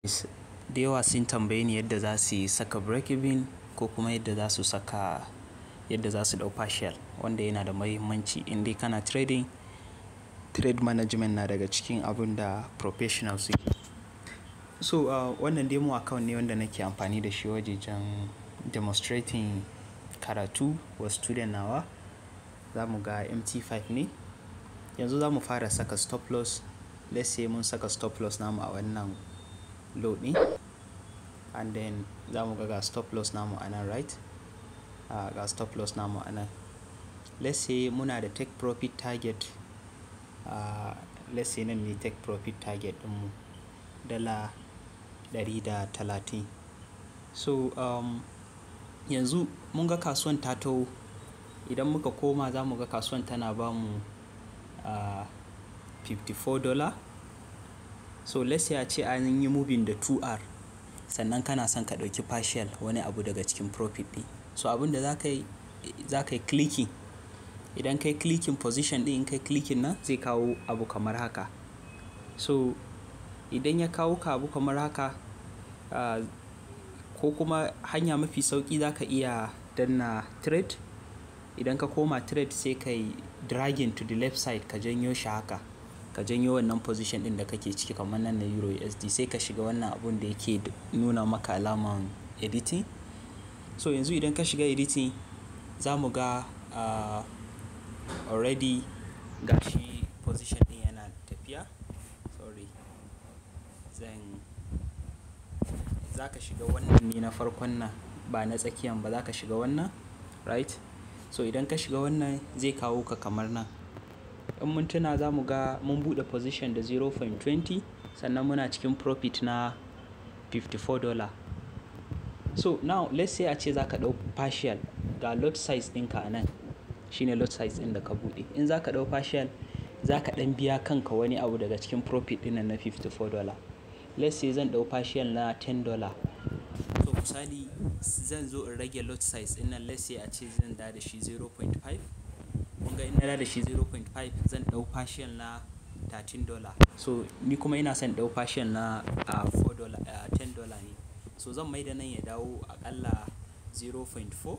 da yawa sun tambaye ni yadda za su saka break even ko kuma yadda za su saka yadda za su ɗau partial wanda yana da mahimmanci in dai kana trading trade management na daga cikin abun da professional suke so uh, wannan demo account ne wanda nake amfani da shi wajejen demonstrating karatu wa student nawa za mu ga mt5 ne yanzu za mu fara saka stop loss let's say mun saka stop loss namu a wannan low ɗin and then za mu ga ga stop loss namu a nan right uh, ga stop loss namu a nan let's say muna da take profit target uh, let's say nan ne take profit target ɗinmu dala 130 so um, yanzu mun ga kasuwan ta taho idan muka koma za mu ga kasuwan tana ba mu uh, 54 dollar so let's say a ce an yi moving da 2r sannan kana son ka ɗauki partial wani abu daga cikin profit ɗin so abin da za ka yi za ka yi clicking idan kai clicking position ɗin in kai clicking nan zai kawo abu kamar haka so idan ya kawo ka abu kamar haka uh, ko kuma hanya mafi sauki za ka iya danna trade idan ka koma trade sai ka yi dragging to the left side ka janyo shi haka ka janyo wannan position din da kake ciki kamar nan na euro usd sai ka shiga wannan abun da yake nuna maka alaman editing so yanzu idan ka shiga editing za mu ga uh, already gashi position din yana tafiya sorry zan za ka shiga wannan ne na farkon nan ba na tsakiyan ba za ka shiga wannan right so idan ka shiga wannan zai kawo ka kamar nan in mun tuna za mu ga mun buɗe position da 0.20 sannan muna cikin profit na 54 dollar so now let's say a ce za ka ɗau partial ga lot size ɗinka a nan shine lot size ɗin da ka buɗe in za ka ɗau partial za ka ɗan biya kanka wani abu daga cikin profit ɗin na 54 dollar let's say zan ɗau partial na 10 dollar so misali zan zo in rage lot size ɗin nan let's say a ce zan da da shi 0.5 kun ga in na da shi 0.5 zan ɗau partial na 13 dollar so ni kuma ina son ɗau partial na uh, 4 dollar uh, 10 dollar ne so zan mai da nan ya dawo akalla 0.4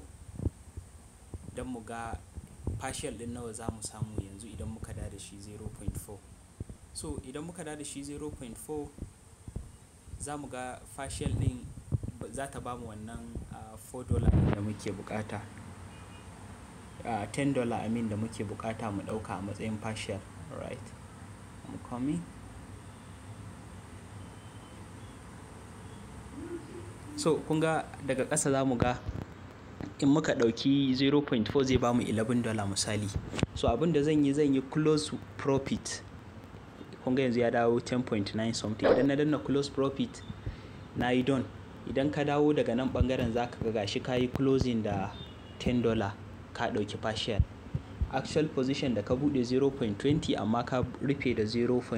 don mu ga partial ɗin nawa za mu samu yanzu idan muka da da shi 0.4 so idan muka da da shi 0.4 za mu ga partial ɗin za ta ba mu wannan uh, 4 dollar da muke bukata uh, 10 dollar amin da muke bukata mu dauka a matsayin partial right I'm coming so kun ga daga ƙasa za mu ga in muka ɗauki 0.4 zai ba mu 11 dollar misali so abin da zan yi zan yi close profit kun ga yanzu ya dawo 10.9 something idan na danna close profit na yi don idan ka dawo daga nan bangaren za ka ga gashi ka yi closing da 10 dollar ka ɗauki partial actual position da ka buɗe 0.20 amma ka rufe da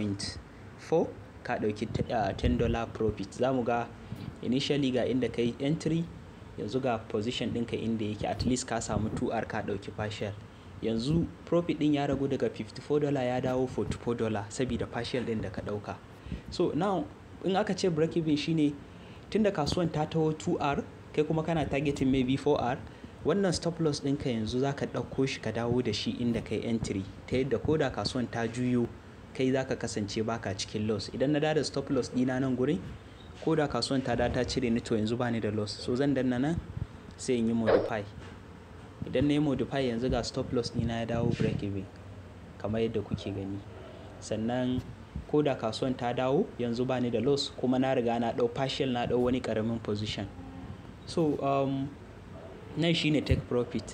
0.4 ka ɗauki 10 dollar profit za mu ga initially ga inda ka yi entry yanzu ga position ɗinka inda yake at least ka samu 2r ka ɗauki partial yanzu profit ɗin ya ragu daga 54 dollar ya dawo 44 dollar saboda partial ɗin da ka ɗauka so now in aka ce break even shine tunda kasuwan ta taho 2r kai kuma kana targeting maybe 4r wannan stop loss ɗinka yanzu za ka ɗauko shi ka dawo da shi inda kai entry ta yadda ko da kasuwan ta juyo kai za ka kasance baka cikin loss idan na da stop loss ɗina nan gurin ko da kasuwan ta ta cire ni to yanzu ba ni da loss so zan danna nan sai in yi modify idan na yi modify yanzu ga stop loss ɗina ya dawo break even kamar yadda kuke gani sannan ko da kasuwan ta dawo yanzu ba ni da loss kuma na riga na ɗau partial na ɗau wani ƙaramin position so um, nan shine take profit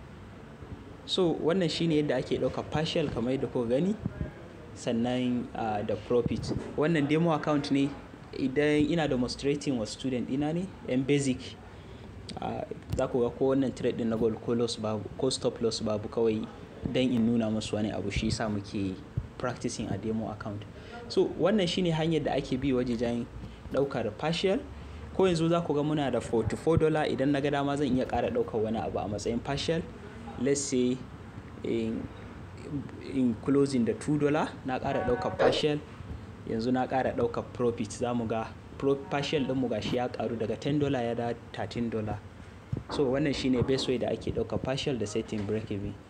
so wannan shine yadda ake ɗauka partial kamar yadda kuka gani sannan uh, da profit wannan demo account ne idan ina demonstrating wa student ina ne yan basic uh, za ku ga ko wannan trade din na gold ko loss babu ko stop loss babu kawai dan in nuna musu wani abu shi yasa muke practicing a demo account so wannan shine hanyar da ake bi wajejen ɗaukar partial ko yanzu za ku ga muna da 44 dollar idan na ga dama zan iya ƙara ɗaukar wani abu a matsayin partial let's say in, in closing da 2 dollar na ƙara ɗaukar partial yanzu na ƙara ɗaukar profit za mu ga partial ɗinmu gashi ya karu daga 10 dollar ya da 13 dollar so wannan shine best way da ake ɗauka partial da setting break even